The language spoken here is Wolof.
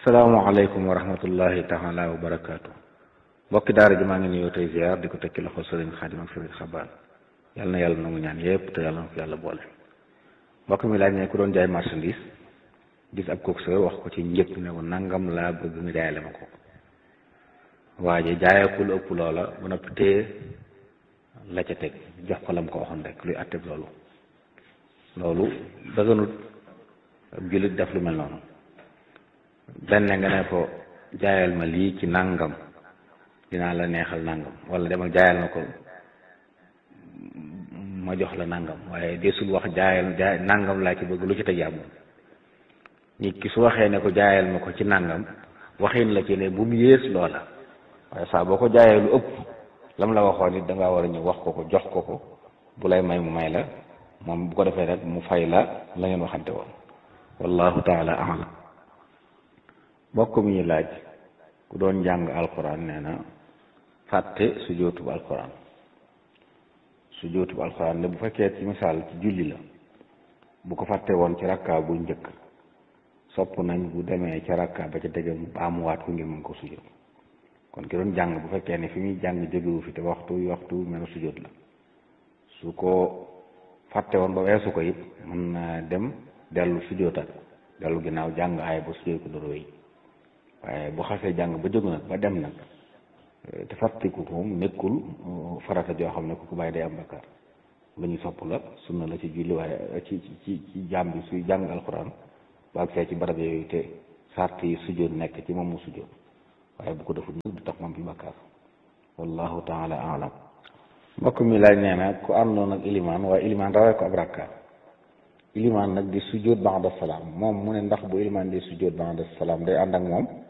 salaamaaleykum wa rahmatullahi taala wa barakaatu mbokki daara ji maa ngi nuyoo tey ziar di ko tekki loxo sëriñ xaadim ak sëriñ xabaan yal na yàlla nangu ñaan yépp te yàlla na ko yàlla boole mbokk mi laaj ne ku doon jaay marchandise gis ab coxeur wax ko ci njëkk ne ko nangam laa bëgg nga jaayale ma ko waaye jaayee ku lu ëpp loola ba noppi téye la ca teg jox ko lam ko waxoon rek luy atteb loolu loolu dëgganut ab jullit def lu mel noonu benn nga ne ko jaayal ma lii ci nangam dinaa la neexal nangam wala demal jaayal na ko ma jox la nangam waaye desul wax jaayal jaay nangam laa ci bëgg lu ci teg yàlla nit ki su waxee ne ko jaayal ma ko ci nangam waxin la ci ne bu mu yées loola waaye saa boo ko jaayee lu ëpp lam la waxoon it da ngaa war a ñëw wax ko ko jox ko ko bu lay may mu may la moom bu ko defee rek mu fay la la ngeen waxante woon wallahu taala alam mbokk mi ñu laaj ku doon jàng alquran nee na fàtte su jootub alquran su jootub alquran ne bu fekkee ci misaal ci julli la bu ko fàtte woon ci rakka bu njëkk sopp nañ bu demee ca rakka ba ca tege mu baamuwaat ko ngir mën ko sujjóot kon ki doon jàng bu fekkee ne fi muy jàng jógewu fi te waxtu waxtu mel na sujjóot la su ko fàtte woon ba weesu ko it mën na dem dellu sujjóotaat dellu ginnaaw jàng aaya ba sujjóot ko doro yi waaye bu xasee jàng ba jógu nag ba dem nag te fàttiku ko moom nekkul farata joo xam ne ku ko bàyyi day am bakkaar lu ñu sopp la sunna la ci julli waaye ci ci ci jaam bi suy jàng alxuraan bu ak see ci barab yooyu te sart yi sujjóot nekk ci moom mu sujjóot waaye bu ko deful nag du tax moom bi bakkaar wallahu taala alam mbokk mi laaj nee na ku àndoon ak ilimaan waaye ilimaan rawee ko ab rakka ilimaan nag di sujjóot ba'da salaam moom mu ne ndax bu ilimaan di sujjóot ba'da salaam day ànd ak moom